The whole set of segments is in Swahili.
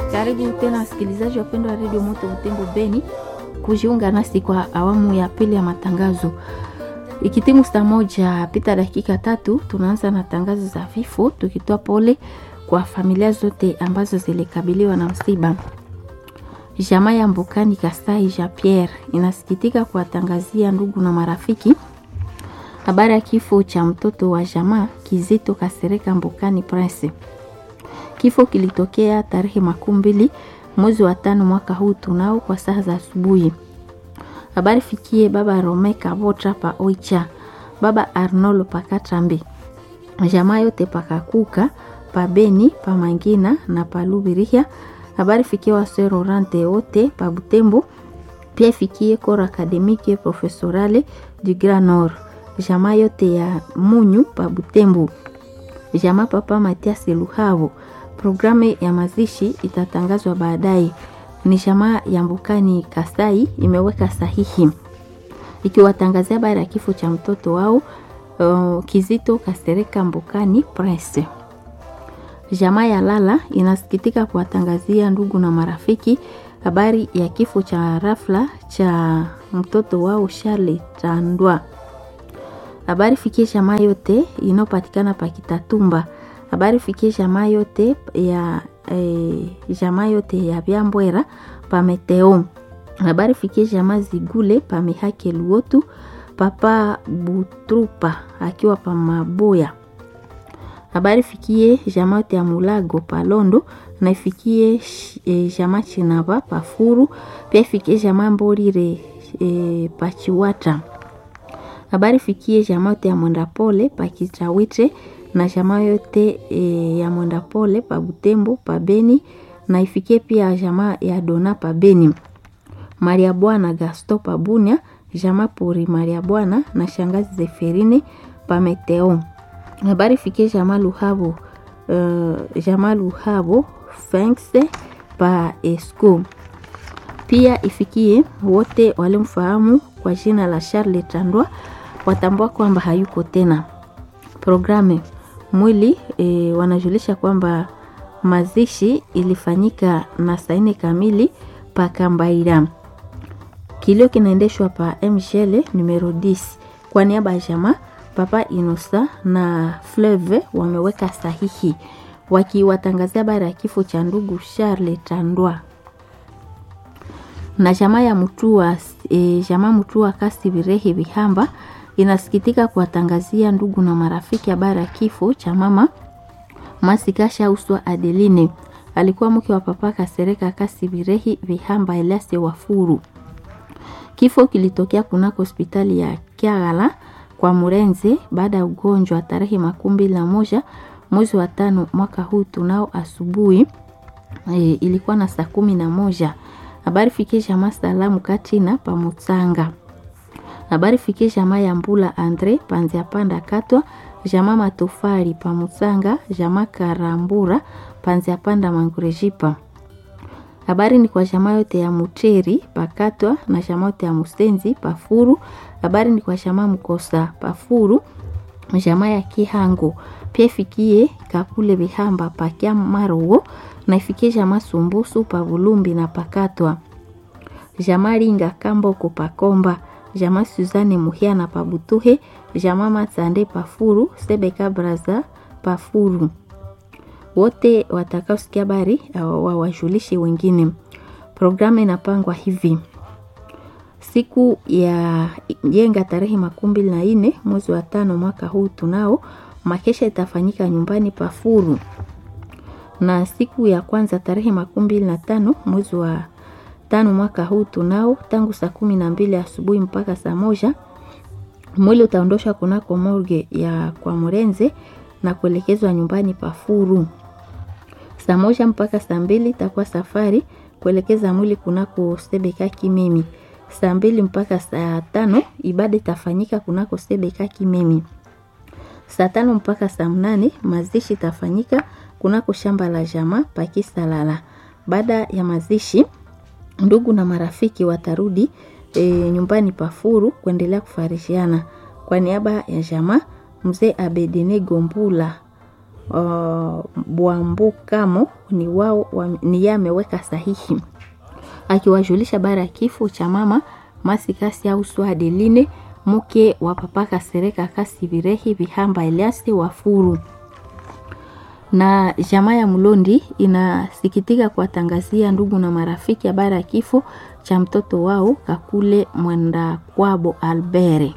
Karibu tena wasikilizaji wapendwa wa redio Moto Butembo Beni kujiunga nasi kwa awamu ya pili ya matangazo. Ikitimu saa moja pita dakika tatu, tunaanza na tangazo za vifo, tukitoa pole kwa familia zote ambazo zilikabiliwa na msiba. Jamaa ya Mbukani Kasai Jean Pierre inasikitika kuwatangazia ndugu na marafiki habari ya kifo cha mtoto wa jamaa Kizito Kasereka Mbukani Prince. Kifo kilitokea tarehe makumi mbili mwezi wa tano mwaka huu tunao kwa saa za asubuhi. Habari fikie baba Rome Kabotra pa Oicha, baba Arnolo Pakatrambe, jamaa yote pakakuka pa Beni pa Mangina na pa Lubirihia. Habari fikie waserorante wote pa Butembo, pia fikie kora akademike profesorale du Grand Nord, jamaa yote ya Munyu pa Butembo, jamaa papa Matias Luhavo. Programu ya mazishi itatangazwa baadaye. Ni jamaa ya Mbukani Kasai imeweka sahihi ikiwatangazia habari ya kifo cha mtoto wao uh, Kizito Kasereka Mbukani Prince. Jamaa ya Lala inasikitika kuwatangazia ndugu na marafiki habari ya kifo cha rafla cha mtoto wao Charles Tandwa. Habari fikie jamaa yote inayopatikana pa Kitatumba habari fikie jamaa yote ya eh, jamaa yote ya Byambwera pa Meteo. Habari fikie jamaa Zigule pa Mihake Luotu, papa Butrupa akiwa pa Maboya. Habari fikie jamaa yote ya Mulago pa Londo na ifikie eh, jamaa Chinaba pa Furu, pia ifikie jamaa Mborire eh, pa Chiwata. Habari fikie jamaa yote ya Mwendapole pa Kitawite na jamaa yote e, ya mwenda pole pa Butembo pa Beni na ifikie pia jamaa ya Dona pa Beni, Maria Bwana Gasto pa Bunia, jamaa pori Maria Bwana na shangazi Zeferine pa Meteo. Habari fikie jamaa Luhabo uh, jamaa Luhabo Fengse pa Esco. Pia ifikie wote walimfahamu kwa jina la Charles Tandwa watambua kwamba hayuko tena. Programu mwili e, wanajulisha kwamba mazishi ilifanyika na saa nne kamili pa Kambaira. Kilio kinaendeshwa pa mshele numero 10 kwa niaba ya jamaa Papa Inosa na Fleve wameweka sahihi wakiwatangazia habari ya kifo cha ndugu Charles Tandwa na jamaa ya Mutua e, jamaa Mutua kasi Birehi Bihamba inasikitika kuwatangazia ndugu na marafiki habari ya kifo cha mama Masikasha Uswa Adeline, alikuwa mke wa papa Kasereka Kasi Birehi Vihamba Elias Wafuru. Kifo kilitokea kunako hospitali ya Kiagala kwa Murenze baada ya ugonjwa tarehe makumi mbili na moja mwezi wa tano mwaka huu tunao asubuhi e, ilikuwa na saa kumi na moja. Habari fikie jamaa salamu katina pamutsanga habari fikie jamaa ya Mbula Andre panzia panda katwa jamaa matofali pa Musanga jamaa Karambura panzia panda mangurejipa. Habari ni kwa jamaa yote ya Muteri pakatwa na jamaa yote ya Musenzi pafuru. Habari ni kwa jamaa Mkosa pafuru jamaa ya Kihango pia ifikie Kakule Bihamba pakya Marowo na ifikie jamaa Sumbusu pa Bulumbi na pakatwa jamaa Linga Kamboko pakomba jamaa Suzane Muhia na Pabutuhe, jamaa Matsande Pafuru, Sebeka Braza Pafuru. Wote watakaosikia habari wawajulishe wengine. Programu inapangwa hivi: siku ya jenga tarehe makumi mbili na nne mwezi wa tano mwaka huu tunao makesha itafanyika nyumbani Pafuru, na siku ya kwanza tarehe makumi mbili na tano mwezi wa tano mwaka huu tunao tangu saa kumi na mbili asubuhi mpaka saa moja mwili utaondoshwa kunako morgue ya kwa Murenze na kuelekezwa nyumbani Pafuru. Saa moja mpaka saa mbili itakuwa safari kuelekeza mwili kunako Sebeka Kimemi. Saa mbili mpaka saa tano ibada itafanyika kunako Sebeka Kimemi. Saa tano mpaka saa mnane mazishi itafanyika kunako shamba la jamaa Pakisalala. Baada ya mazishi ndugu na marafiki watarudi e, nyumbani Pafuru kuendelea kufarishiana. Kwa niaba ya jamaa mzee Abedene Gombula uh, Bwambukamo ni wao wa, ni yeye ameweka sahihi akiwajulisha bara ya kifo cha mama Masikasi au Swadeline mke wa papa Kasereka Kasi Virehi Vihamba Eliasi Wafuru na jamaa ya Mlondi inasikitika kuwatangazia ndugu na marafiki habari ya kifo cha mtoto wao Kakule Mwenda Kwabo Albere.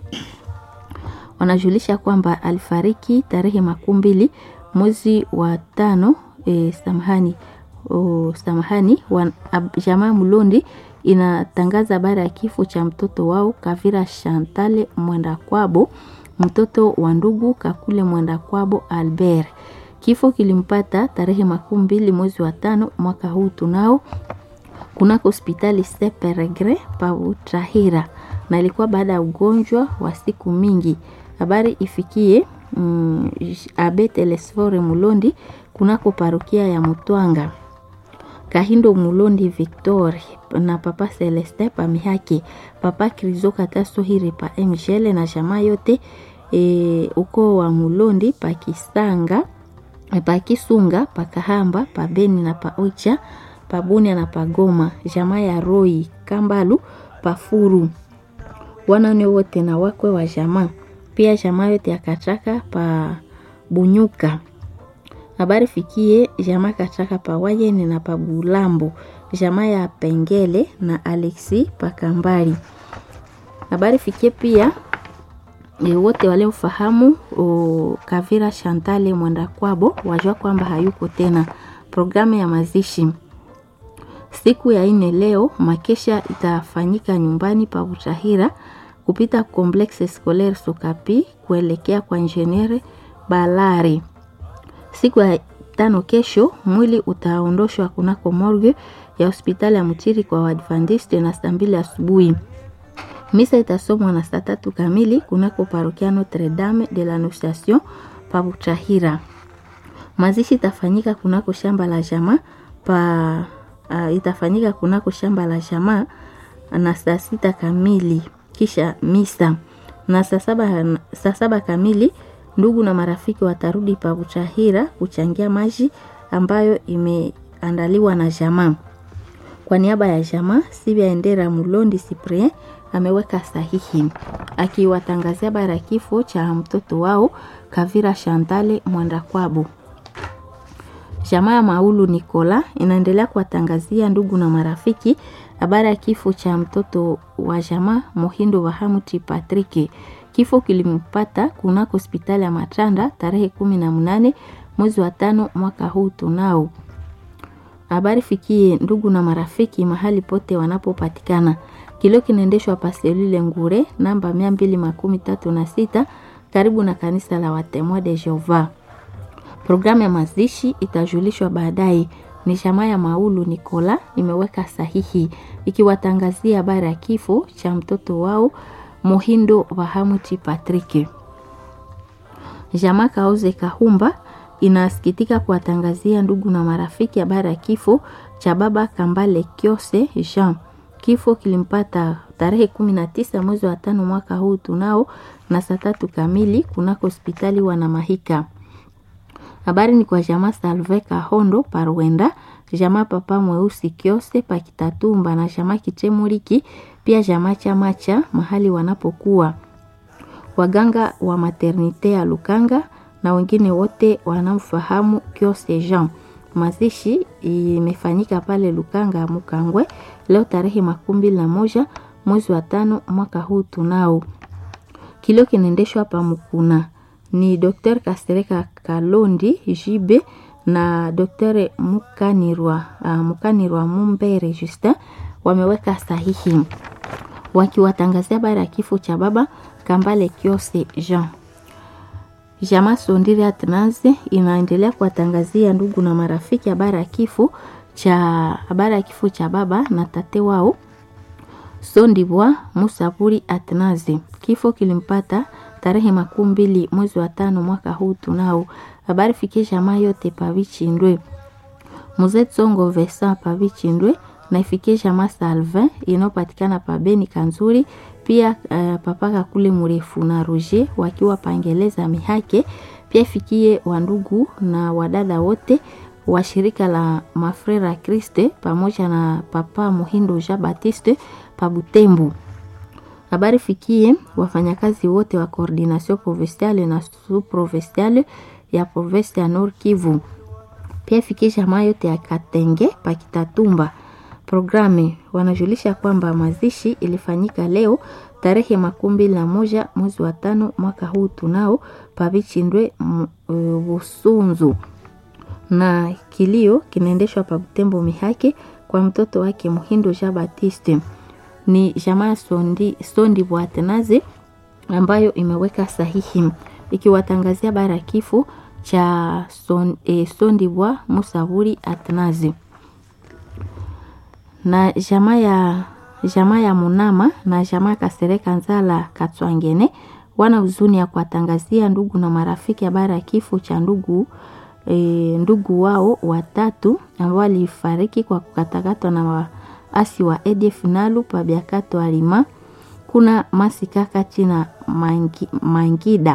Wanajulisha kwamba alifariki tarehe makumi mbili mwezi wa tano e, samahani o, samahani wa, jamaa Mlondi inatangaza habari ya kifo cha mtoto wao Kavira Shantale Mwenda Kwabo, mtoto wa ndugu Kakule Mwenda Kwabo Albert. Kifo kilimpata tarehe makumi mbili mwezi wa tano mwaka huu tunao kunako hospitali Seperegre pa Utrahira, na ilikuwa baada ya ugonjwa wa siku mingi. Habari ifikie mm, Abe Telesfore Mulondi kunako parokia ya Mutwanga Kahindo Mulondi Victor na papa Celeste pa Mihaki, papa Krizo Kataso Hiri pa Mgele na jamaa yote e, uko wa Mulondi pa Kisanga pa Kisunga pa Kahamba pa Beni na pa Ocha pa Bunia na pa Goma, jamaa ya Roi Kambalu pa Furu, wanane wote na wakwe wa jamaa, pia jamaa yote ya Kachaka pa Bunyuka habari fikie jamaa Kachaka pa Wayeni na pa Bulambo, jamaa ya Pengele na Alexi pa Kambali. Habari fikie pia e, wote waliomfahamu Kavira Shantale Mwenda Kwabo wajua kwamba hayuko tena. Programu ya mazishi siku ya ine leo, makesha itafanyika nyumbani pa Utahira kupita Complexe Scolaire Sokapi kuelekea kwa Ingeniere Balari. Siku ya tano kesho, mwili utaondoshwa kunako morgue ya hospitali ya Mutiri kwa Waadventiste na saa mbili asubuhi. Misa itasomwa na saa tatu kamili kunako parokia Notre Dame de l'Annonciation pa Butahira. Mazishi itafanyika kunako shamba la jamaa pa uh, itafanyika kunako shamba la jamaa na saa sita kamili kisha misa na saa saba, saa saba kamili ndugu na marafiki watarudi pa Butahira kuchangia maji ambayo imeandaliwa na jamaa. Kwa niaba ya jamaa, Sibia Endera Mulondi Cyprien ameweka sahihi akiwatangazia bara kifo cha mtoto wao Kavira Shantale Mwenda Kwabo. Jamaa ya Maulu Nikola inaendelea kuwatangazia ndugu na marafiki habari ya kifo cha mtoto wa jamaa Mohindo Wahamuti Patrick. Kifo kilimpata kunako hospitali ya Matanda tarehe kumi na mnane mwezi wa tano mwaka huu tunao. Habari fikie ndugu na marafiki mahali pote wanapopatikana. Kilio kinaendeshwa paselule Ngure namba mia mbili makumi tatu na sita karibu na kanisa la Watemoa de Jehova. Programu ya mazishi itajulishwa baadaye. Ni jamaa ya Maulu Nikola imeweka sahihi ikiwatangazia habari ya kifo cha mtoto wao Mohindo Wahamuti Patrick. Jamaa Kauze Kahumba inasikitika kuwatangazia ndugu na marafiki habari ya kifo cha baba Kambale Kiose Jean. Kifo kilimpata tarehe kumi na tisa mwezi wa tano mwaka huu tunao na saa tatu kamili kunako hospitali Wanamahika. Habari ni kwa jamaa Salve Kahondo Parwenda, jamaa papa mweusi Kiose Pakitatumba na jamaa Kichemuriki, pia jamaa Chamacha mahali wanapokuwa waganga wa maternite ya Lukanga na wengine wote wanamfahamu Kiose Jean. Mazishi imefanyika pale Lukanga Mukangwe leo tarehe makumi mbili na moja mwezi wa tano mwaka huu tunao. Kilio kinaendeshwa hapa Mukuna ni Dr. Kasereka Kalondi Jibe na Dr. Mukanirwa, uh, Mukanirwa Mumbere Justin wameweka sahihi wakiwatangazia habari ya kifo cha baba Kambale Kiose Jean. Jamaa Sondiri Atnaze inaendelea kuwatangazia ndugu na marafiki habari ya kifo cha habari ya kifo cha baba na tate wao Sondibwa Musaburi Atnaze. Kifo kilimpata tarehe makumi mbili mwezi wa tano mwaka huu tunao. Habari fikie jamaa yote pavichindwe Mzee Tsongo Vesa pavichindwe na ifikie jamaa Salvin inayopatikana pa Beni Kanzuri, pia uh, papaka kule mrefu na Roger wakiwa pangeleza mihake Pia ifikie wandugu na wadada wote wa shirika la Mafrera Kriste pamoja na Papa Muhindo Jean Baptiste pa Butembo. Habari fikie wafanyakazi wote wa coordination provinciale na sous provinciale ya province ya Nord Kivu. Pia ifikie jamaa yote ya Katenge pa Kitatumba. Programe wanajulisha kwamba mazishi ilifanyika leo tarehe makumi mbili na moja mwezi wa tano mwaka huu tunao pavichindwe Busunzu na kilio kinaendeshwa pa Butembo Mihake kwa mtoto wake Muhindo Jean Baptiste. Ni jamaa Sondi, Sondi Bwatenaze ambayo imeweka sahihi ikiwatangazia bara kifo cha son, eh, Sondi Bwa Musaburi Atnazi na jamaa ya jamaa ya Munama na jamaa Kasereka Nzala Katwangene wana huzuni ya kuwatangazia ndugu na marafiki habari ya kifo cha ndugu e, ndugu wao watatu ambao walifariki kwa kukatakatwa na waasi wa ADF Nalu pa Biakato Alima kuna Masikaka China mangi, Mangida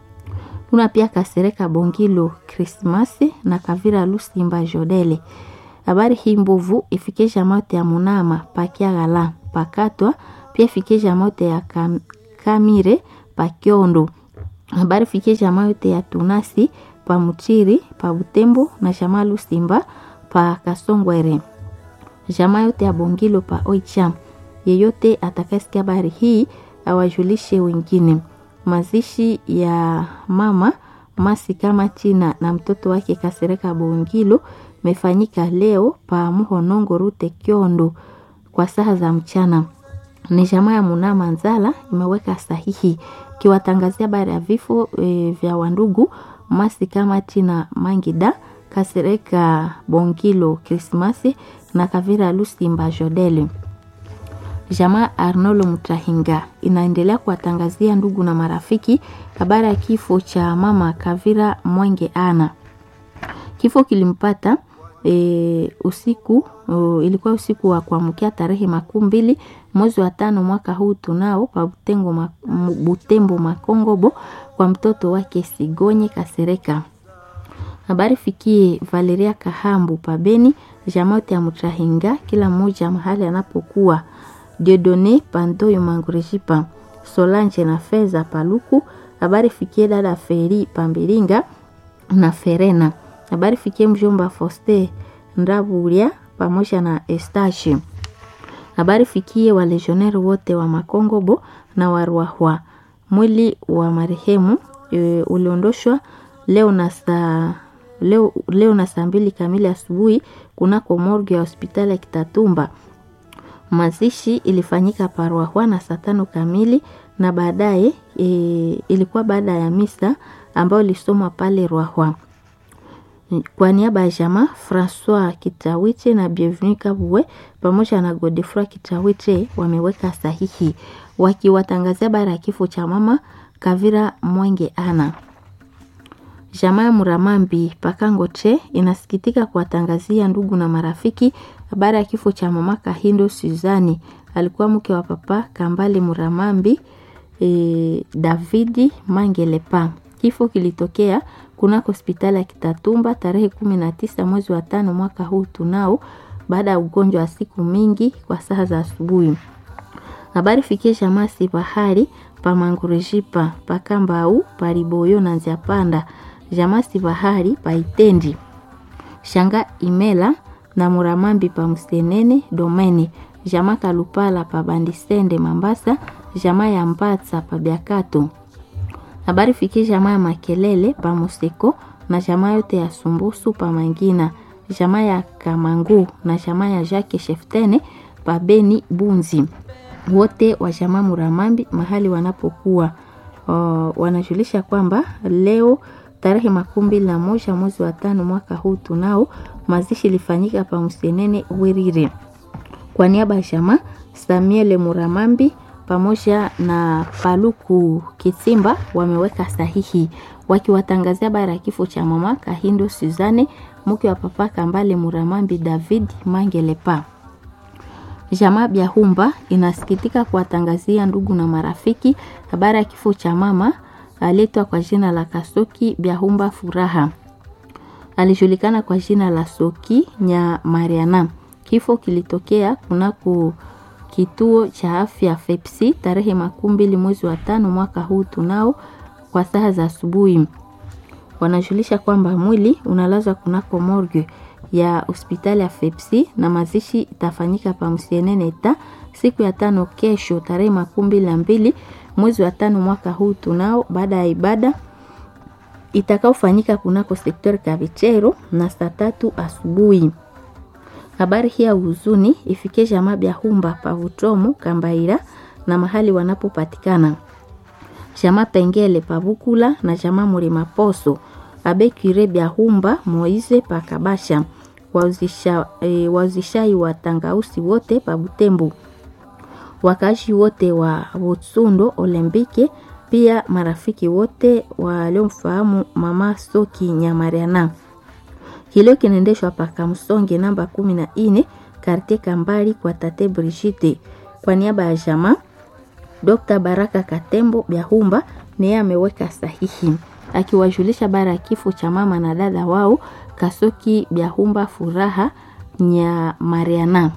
kuna pia Kasereka Bongilo Krismasi na Kavira Lusimba Jodele habari hii mbovu ifike jamote ya Munama pakiagala pakatwa pia ifike jamote ya kam, Kamire pakiondo habari fike jamaa yote ya Tunasi pa Muchiri pa Butembo na jamaa Lusimba pa Kasongwere jamaa yote ya Bongilo pa Oicha. Yeyote atakayesikia habari hii awajulishe wengine. Mazishi ya mama Masi kama China na mtoto wake Kasereka Bongilo mefanyika leo pa Muhonongo Rute Kiondo kwa saa za mchana. Ni jamaa ya Munama Nzala imeweka sahihi kiwatangazia habari ya vifo e, vya wandugu Masi kama China Mangida Kasereka Bongilo Krismasi na Kavira Lusimba Jodele. Jamaa Arnolo Mutahinga inaendelea kuwatangazia ndugu na marafiki habari ya kifo cha mama Kavira Mwenge Ana. Kifo kilimpata e, usiku o, ilikuwa usiku wa kuamkia tarehe makumi mbili mwezi wa tano mwaka huu tunao pa Butengo, ma, Butembo Makongobo kwa mtoto wake Sigonye Kasereka. Habari fikie Valeria Kahambu pabeni jamote ya Mutahinga, kila mmoja mahali anapokuwa. Diodone Pandoyo Mangurejipa, Solange na Feza Paluku. Habari fikie dada Feri Pambiringa na Ferena. Habari fikie mjomba Foste Ndabulia pamoja na Estache. Habari fikie walegioneri wote wa Makongobo na Warwahwa. Mwili wa marehemu e, uliondoshwa leo na saa leo, leo na saa mbili kamili asubuhi kunako morgue ya hospitali ya Kitatumba. Mazishi ilifanyika Parwahwa na saa tano kamili na baadaye e, ilikuwa baada ya misa ambayo ilisomwa pale Rwahwa. Kwa niaba ya jamaa Francois Kitawiche na Bienvenu Kabwe pamoja na Godefroy Kitawiche wameweka sahihi wakiwatangazia habari ya kifo cha mama Kavira Mwenge Ana. Jamaa ya Muramambi Pakangoche inasikitika kuwatangazia ndugu na marafiki habari ya kifo cha mama Kahindo Suzani, alikuwa mke wa papa Kambale Muramambi e, Davidi Mangelepa. Kifo kilitokea kunako hospitali ya Kitatumba tarehe kumi na tisa mwezi wa tano mwaka huu tunao, baada ya ugonjwa wa siku mingi kwa saa za asubuhi. Habari fikie jamaa si bahari pa Mangurejipa pa Kambau pa Riboyo na Nziapanda jamaa si bahari pa Itendi shanga Imela na Muramambi pa Msenene Domene jamaa Kalupala pa Bandisende Mambasa jamaa ya Mbatsa pa Biakato habari fikie jamaa ya Makelele pa Museko na jamaa yote ya Sumbusu pa Mangina jamaa ya Kamangu na jamaa ya Jacques Sheftene pa Beni Bunzi wote wa jamaa Muramambi mahali wanapokuwa uh, wanajulisha kwamba leo tarehe makumi mbili na moja mwezi wa tano mwaka huu tunao mazishi ilifanyika pa Msenene Wirire. Kwa niaba ya jamaa Samuel Muramambi pamoja na Paluku Kitsimba wameweka sahihi wakiwatangazia habari ya kifo cha mama Kahindo Suzane mke wa papa Kambale Muramambi David Mangelepa. Jamaa Byahumba inasikitika kuwatangazia ndugu na marafiki habari ya kifo cha mama aletwa kwa jina la Kasoki Byahumba Furaha, alijulikana kwa jina la Soki Nya Mariana. Kifo kilitokea kunako kituo cha afya Fepsi tarehe makumi mbili mwezi wa tano mwaka huu tunao kwa saa za asubuhi. Wanajulisha kwamba mwili unalazwa kunako morgue ya hospitali ya Fepsi na mazishi itafanyika pa Msieneneta siku ya tano kesho tarehe makumi mbili na mbili mwezi wa tano mwaka huu tunao, baada ya ibada itakaofanyika kunako sektori Kavichero na saa tatu asubuhi. Habari hii ya huzuni ifike jamaa Byahumba Pavutomu Kambaira na mahali wanapopatikana jamaa Pengele Pavukula na jamaa Mulima Poso Abekire Byahumba Moize Pakabasha wauzisha, e, wauzishai wa tangausi wote pa Butembo, wakazi wote wa Butsundo Olembike, pia marafiki wote waliomfahamu mama Soki Nyamariana. Kilio kinaendeshwa paka Msonge namba kumi na ine kartie Kambali kwa tate Brigitte. Kwa niaba ya jamaa Dr. Baraka Katembo Byahumba niye ameweka sahihi akiwajulisha bara ya kifo cha mama na dada wao Kasoki Byahumba Furaha Nya Mariana.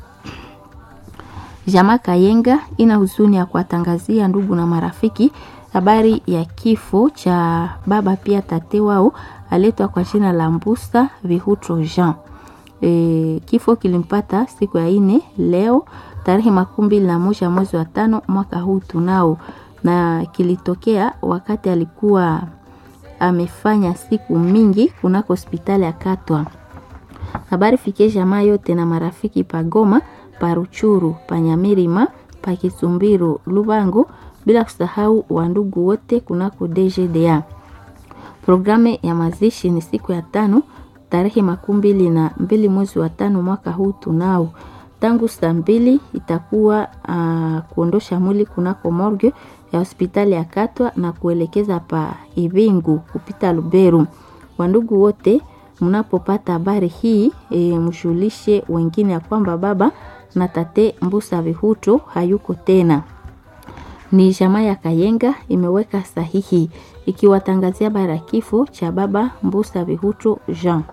Jamaa Kayenga ina huzuni ya kuwatangazia ndugu na marafiki habari ya kifo cha baba pia tate wao aletwa kwa jina la Mbusa Vihutro Jean. E, kifo kilimpata siku ya ine leo tarehe makumi mbili na moja mwezi wa tano mwaka huu tunao, na kilitokea wakati alikuwa amefanya siku mingi kunako hospitali ya Katwa. Habari fikie jamaa yote na marafiki pagoma paruchuru panyamirima pakisumbiru Lubango, bila kusahau wandugu wote kunako DGDA. Programu ya mazishi ni siku ya tano tarehe makumi mbili na mbili mwezi wa tano mwaka huu tunao tangu saa mbili itakuwa uh, kuondosha mwili kunako morgue ya hospitali ya Katwa na kuelekeza pa Ibingu kupita Luberu. Wandugu wote mnapopata habari hii e, mshulishe wengine ya kwamba baba na tate Mbusa Vihuto hayuko tena. Ni jamaa ya Kayenga imeweka sahihi ikiwatangazia bara kifo cha baba Mbusa Vihuto Jean.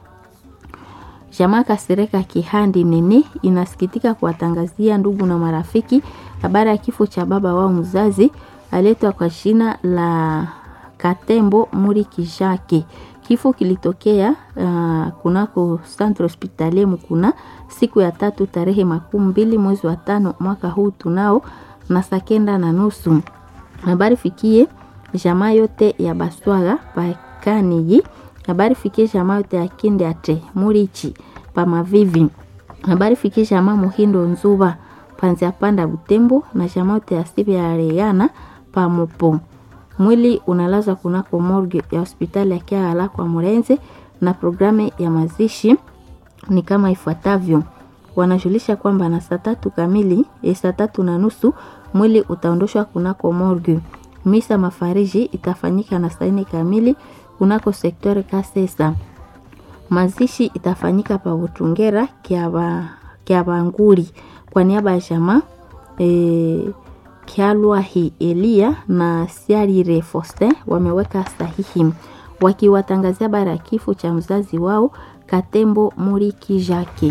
Jamaa Kasereka Kihandi Nene inasikitika kuwatangazia ndugu na marafiki habari ya kifo cha baba wao mzazi aletwa kwa jina la Katembo Muri Kijake. Kifo kilitokea uh, kunako Centre Hospitalier Mukuna siku ya tatu tarehe makumi mbili mwezi wa tano mwaka huu tunao na saa kenda na nusu. Habari fikie jamaa yote ya Baswaga Pakaniji habari fikie jamaa yote ya Kinde ate Murichi pa Mavivi. Habari fikie jamaa Muhindo Nzuba panzia panda Butembo na jamaa yote ya Sibi ya Reyana pa Mopo. Mwili unalazwa kunako morgue ya hospitali ya Kiala kwa Murenze na programu ya mazishi ni kama ifuatavyo. Wanajulisha kwamba na saa tatu kamili, saa tatu na nusu mwili utaondoshwa kunako morgue. Misa mafariji itafanyika na saa nne kamili kunako sektori Kasesa. Mazishi itafanyika pa Butungera Kiabanguri kwa niaba ya jamaa e, Kialwahi Elia na Siarire Foster wameweka sahihi wakiwatangazia bara ya kifo cha mzazi wao Katembo Muriki Jake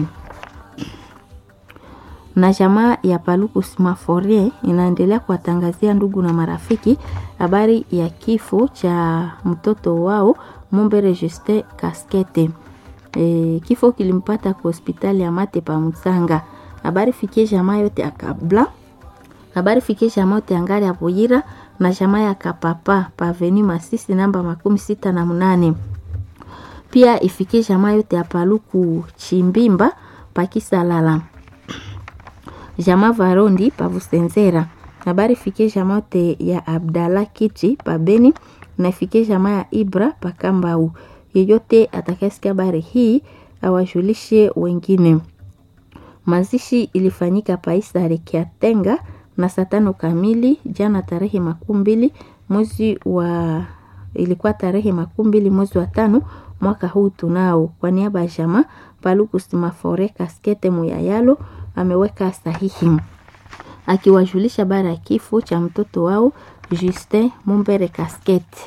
na jamaa ya Paluku Smaforie inaendelea kuwatangazia ndugu na marafiki habari ya kifo cha mtoto wao Mumbere Justin Kaskete. E, kifo kilimpata kwa hospitali ya Mate pa Msanga. Habari fikie jamaa yote ya Kabla. Habari fikie jamaa yote ya Ngari ya Buyira na jamaa ya Kapapa pa Avenue Masisi namba makumi sita na munane. Pia ifikie jamaa yote ya Paluku Chimbimba pa Kisalala jamaa Varondi pavusenzera habari fikie jamaa yote ya Abdala Kiti pabeni na fikie jamaa ya Ibra pakambau. Yeyote atakayesikia habari hii awajulishe wengine. Mazishi ilifanyika paisare Kiatenga na saa tano kamili jana tarehe makumi mbili mwezi wa ilikuwa tarehe makumi mbili mwezi wa tano mwaka huu tunao. Kwa niaba ya jamaa Paluku Simafore Kaskete Muyayalo ameweka sahihi akiwajulisha bara ya kifo cha mtoto wao Justin Mumbere Kaskete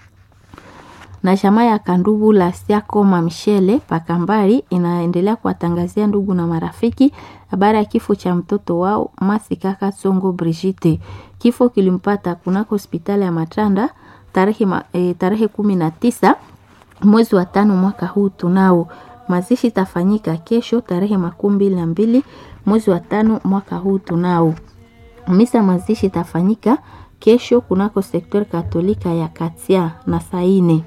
na jamaa ya Kandubu la Siakoma Mshele Pakambari inaendelea kuwatangazia ndugu na marafiki habari ya kifo cha mtoto wao Masikaka Tsongo Brigitte. Kifo kilimpata kunako hospitali ya Matanda tarehe, e, tarehe kumi na tisa mwezi wa tano mwaka huu tunao. Mazishi itafanyika kesho tarehe makumi mbili na mbili mwezi wa tano mwaka huu tunao. Misa mazishi itafanyika kesho kunako sektori katolika ya Katia na Saine.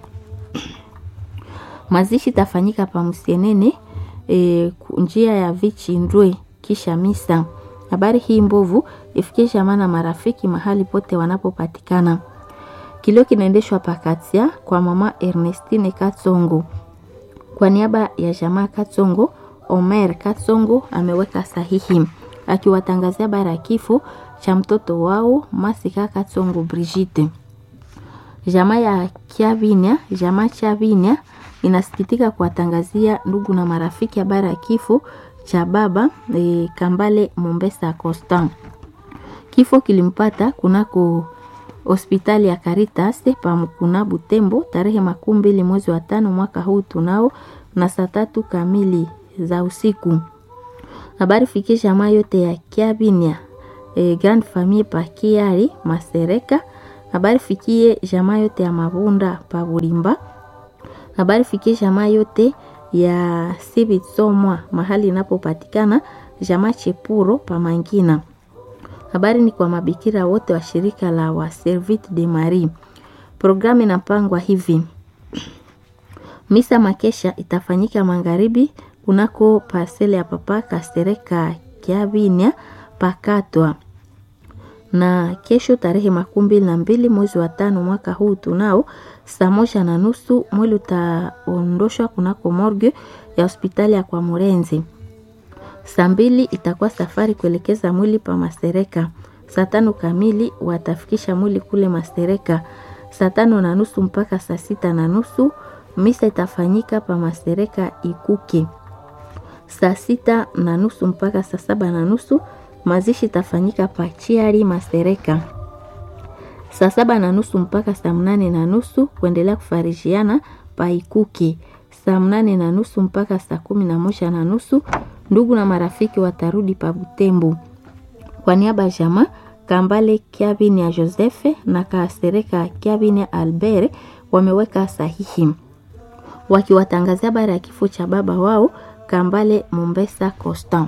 Mazishi itafanyika pa Msienene e, njia ya Vichindwe kisha misa. Habari hii mbovu ifikie jamaa na marafiki mahali pote wanapopatikana. Kilio kinaendeshwa pakatia kwa mama Ernestine Katsongo. Kwa niaba ya jamaa Katsongo, Omer Katsongo ameweka sahihi akiwatangazia habari ya kifo cha mtoto wao Masika Katsongo Brigitte. Jamaa ya Kiavinia, jamaa Chavinia inasikitika kuwatangazia ndugu na marafiki habari ya kifo cha baba e, Kambale Mombesa Constant. Kifo kilimpata kunako hospitali ya Caritas pamkuna Butembo tarehe makumi mbili mwezi wa tano mwaka huu tunao na saa tatu kamili za usiku. Habari fikie jamaa yote ya Kiabinia e, Grand Famille pa Kiari Masereka. Habari fikie jamaa yote ya Mabunda pa Bulimba. Habari fikie jamaa yote ya Sibitsomwa mahali inapopatikana jamaa Chepuro pa Mangina. Habari ni kwa mabikira wote wa shirika la wa Servite de Marie. Programu inapangwa hivi: misa makesha itafanyika magharibi kunako parcele ya papa Kastereka Kiavinia pakatwa, na kesho tarehe makumi mbili na mbili mwezi wa tano mwaka huu tunao saa moja na nusu mwili utaondoshwa kunako morgue ya hospitali ya kwa Murenzi. Saa mbili itakuwa safari kuelekeza mwili pa Masereka. Saa tano kamili watafikisha mwili kule Masereka. Saa tano na nusu mpaka saa sita na nusu misa itafanyika pa Masereka Ikuke. Saa sita na nusu mpaka saa saba na nusu mazishi itafanyika pa Chiari Masereka. Saa saba na nusu mpaka saa mnane na nusu kuendelea kufarijiana pa Ikuke. Saa mnane na nusu mpaka saa kumi na moja na nusu ndugu na marafiki watarudi pa Butembo. Kwa niaba ya jamaa Kambale Kiabini ya Josefe na Kasereka Kiabini ya Albert wameweka sahihi wakiwatangazia habari ya kifo cha baba wao Kambale Mombesa Constant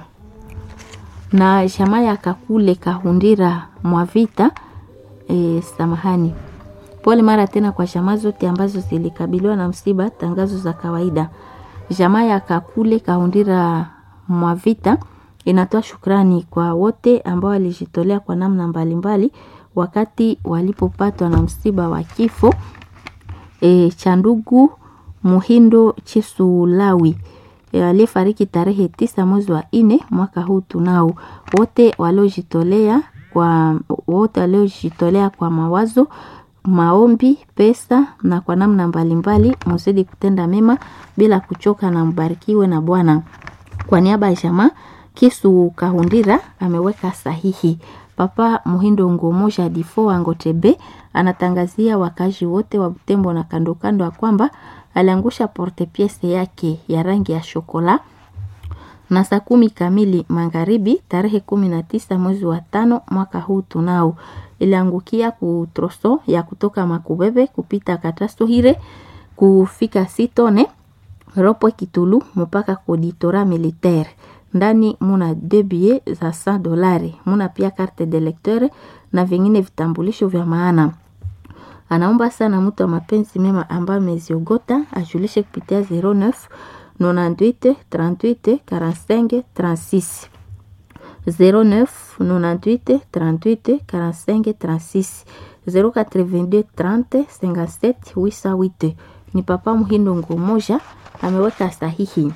na jamaa ya Kakule Kahundira Mwavita. E, samahani, pole mara tena kwa jamaa zote ambazo zilikabiliwa na msiba. Tangazo za kawaida. Jamaa ya Kakule Kahundira Mwavita inatoa shukrani kwa wote ambao walijitolea kwa namna mbalimbali mbali, wakati walipopatwa na msiba wa kifo e, cha ndugu Muhindo Chisulawi e, aliyefariki tarehe tisa mwezi wa nne mwaka huu. Tunao wote waliojitolea kwa wote waliojitolea kwa mawazo, maombi, pesa na kwa namna mbalimbali, muzidi kutenda mema bila kuchoka, na mbarikiwe na Bwana. Kwa niaba ya jamaa Kisu Kahundira ameweka sahihi. Papa Muhindo Ngomoja Difo Angotebe anatangazia wakazi wote wa Butembo na kando kando ya kwamba aliangusha porte piece yake ya rangi ya shokola na saa kumi kamili magharibi tarehe kumi na tisa mwezi wa tano mwaka huu tunao iliangukia kutroso ya kutoka Makubebe kupita Katasohire kufika Sitone Ropwe Kitulu mpaka koditora militaire ndani muna deux billets za 100 dolari, muna pia carte de lecteur na vingine vitambulisho vya maana. Anaomba sana mtu wa mapenzi mema ambaye ameziogota ajulishe kupitia 09 98 38 45 36 09 98 38 45 36 082 30 57 808. Ni Papa Muhindo Ngomoja ameweka sahihi.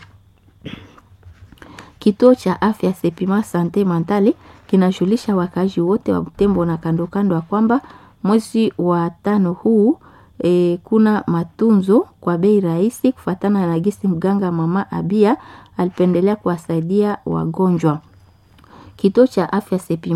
Kituo cha afya Sepima Sante Mentale kinajulisha wakazi wote wa Butembo na kando kando ya kwamba mwezi wa tano huu e, kuna matunzo kwa bei rahisi kufatana na gisi mganga mama Abia alipendelea kuwasaidia wagonjwa. Kituo cha afya Sepima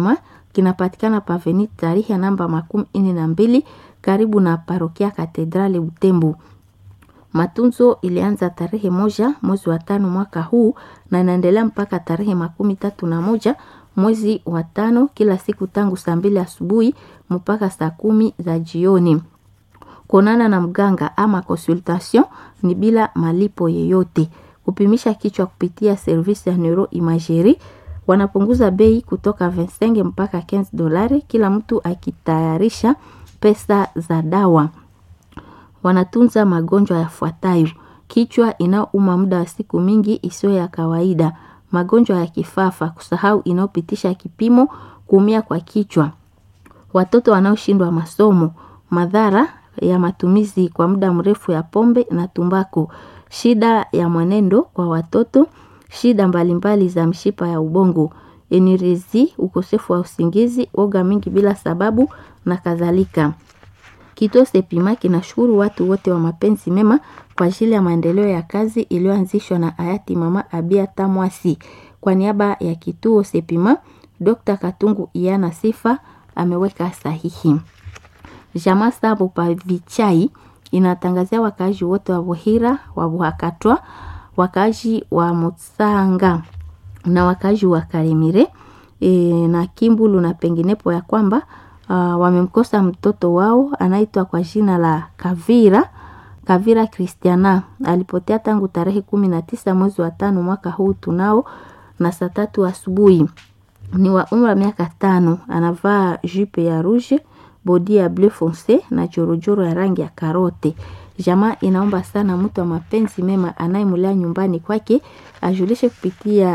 kinapatikana paveni tarehe namba makumi nne na mbili karibu na parokia Katedrali Butembo. Matunzo ilianza tarehe moja mwezi wa tano mwaka huu na inaendelea mpaka tarehe makumi tatu na moja mwezi wa tano kila siku tangu saa mbili asubuhi mpaka saa kumi za jioni. Kuonana na mganga ama consultation ni bila malipo yeyote. Kupimisha kichwa kupitia service ya neuroimagerie wanapunguza bei kutoka 25 mpaka 15 dolari, kila mtu akitayarisha pesa za dawa. Wanatunza magonjwa yafuatayo: kichwa inayouma muda wa siku mingi isiyo ya kawaida, magonjwa ya kifafa, kusahau inayopitisha kipimo, kuumia kwa kichwa, watoto wanaoshindwa masomo, madhara ya matumizi kwa muda mrefu ya pombe na tumbako, shida ya mwenendo kwa watoto, shida mbalimbali za mshipa ya ubongo, enirezi, ukosefu wa usingizi, woga mingi bila sababu na kadhalika. Kituo Sepima kinashukuru watu wote wa mapenzi mema kwa ajili ya maendeleo ya kazi iliyoanzishwa na hayati Mama Abia Tamwasi. Kwa niaba ya kituo Sepima, Dr. Katungu Iana Sifa ameweka sahihi. Jamaa Sabo Pavichai inatangazia wakaaji wote wa Buhira, wa Buhakatwa, wakaaji wa Mutsanga na wakaaji wa Karemire e, na Kimbulu na penginepo ya kwamba uh, wamemkosa mtoto wao anaitwa kwa jina la Kavira Kavira Christiana alipotea tangu tarehe kumi na tisa mwezi wa tano mwaka huu tunao na saa tatu asubuhi. Ni wa umri wa miaka tano, anavaa jupe ya rouge, bodi ya bleu fonce na jorojoro ya rangi ya karote. Jamaa inaomba sana mtu wa mapenzi mema anayemulea nyumbani kwake ajulishe kupitia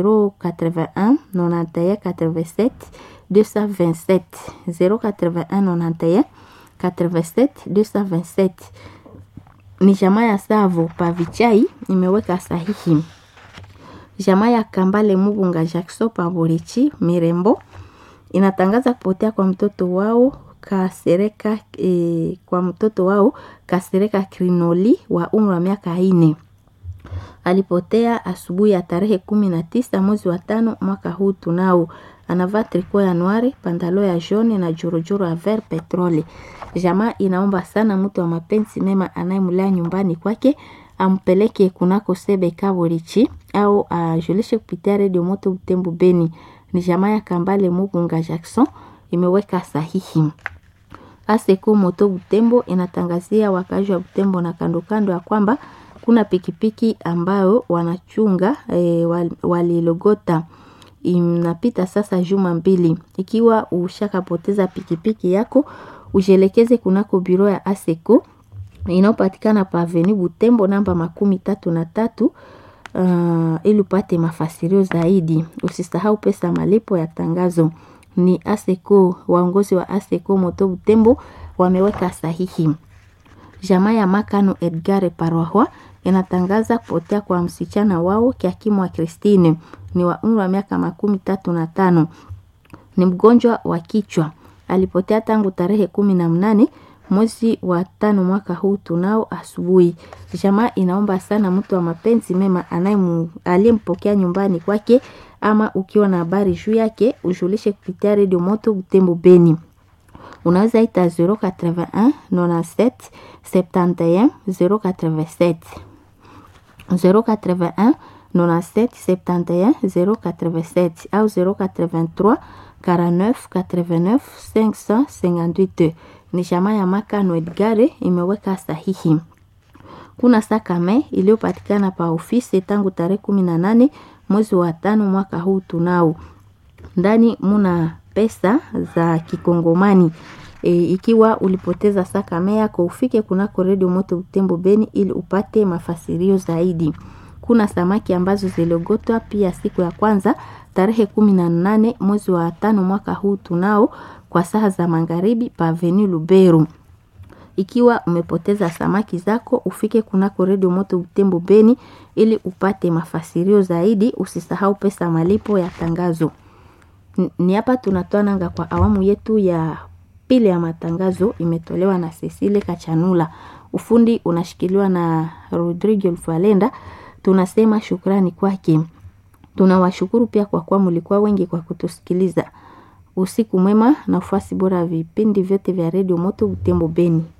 081 91 87 227 081 91 87 227 ni jamaa ya Savo Pavichai imeweka sahihi. Jamaa ya Kambale Mubunga Jackson Paborichi Mirembo inatangaza kupotea kwa mtoto wao Kasereka e, kwa mtoto wao Kasereka Krinoli wa umri wa miaka ine. Alipotea asubuhi ya tarehe kumi na tisa mwezi wa tano mwaka huu tunao. Anavaa triko ya noire, pantalo ya jaune na jorojoro ya vert petrole. Jamaa inaomba sana mtu wa mapenzi mema anayemlea nyumbani kwake ampeleke kunako sebe Kaborichi au ajulishe kupitia redio moto Butembo Beni. Ni jamaa ya Kambale Mugunga Jackson imeweka sahihi. Aseko moto Butembo inatangazia wakazi wa Butembo na kando kando ya kwamba kuna pikipiki ambayo wanachunga e, walilogota inapita sasa juma mbili. Ikiwa ushakapoteza pikipiki yako, ujielekeze kunako biro ya Aseko inayopatikana pa Avenue Butembo namba makumi tatu na tatu uh, ili upate mafasirio zaidi. Usisahau pesa malipo ya tangazo. Ni Aseko, waongozi wa Aseko moto Butembo wameweka sahihi. Jamaa ya Makano Edgar Parwahwa inatangaza kupotea kwa msichana wao Kiakimu wa Christine ni wa umri wa miaka makumi tatu na tano. Ni mgonjwa wa kichwa, alipotea tangu tarehe kumi na mnane mwezi wa tano mwaka huu tunao asubuhi. Jamaa inaomba sana mtu wa mapenzi mema aliyempokea nyumbani kwake, ama ukiwa na habari juu yake ujulishe kupitia redio moto Butembo Beni. Unaweza ita 081 97 71 087 081 97 71 087 au 083 49 89 558. Ni jamaa ya Makano Edgare imeweka sahihi. Kuna sakame iliyopatikana pa ofisi tangu tarehe kumi na nane mwezi wa tano mwaka huu tunao ndani muna pesa za kikongomani e, ikiwa ulipoteza sakame yako ufike kunako redio moto Butembo Beni ili upate mafasirio zaidi. Kuna samaki ambazo ziliogotwa pia siku ya kwanza tarehe kumi na nane mwezi wa tano mwaka huu tunao kwa saa za magharibi pa Avenue Luberu. Ikiwa umepoteza samaki zako ufike kunako redio moto Butembo Beni ili upate mafasirio zaidi. Usisahau pesa malipo ya tangazo. Ni hapa tunatoa nanga kwa awamu yetu ya pili ya matangazo, imetolewa na Cecile Kachanula. Ufundi unashikiliwa na Rodrigo Lfalenda. Tunasema shukrani kwake. Tunawashukuru pia kwa kuwa mlikuwa wengi kwa kutusikiliza. usiku mwema na ufuasi bora ya vipindi vyote vya redio Moto Butembo Beni.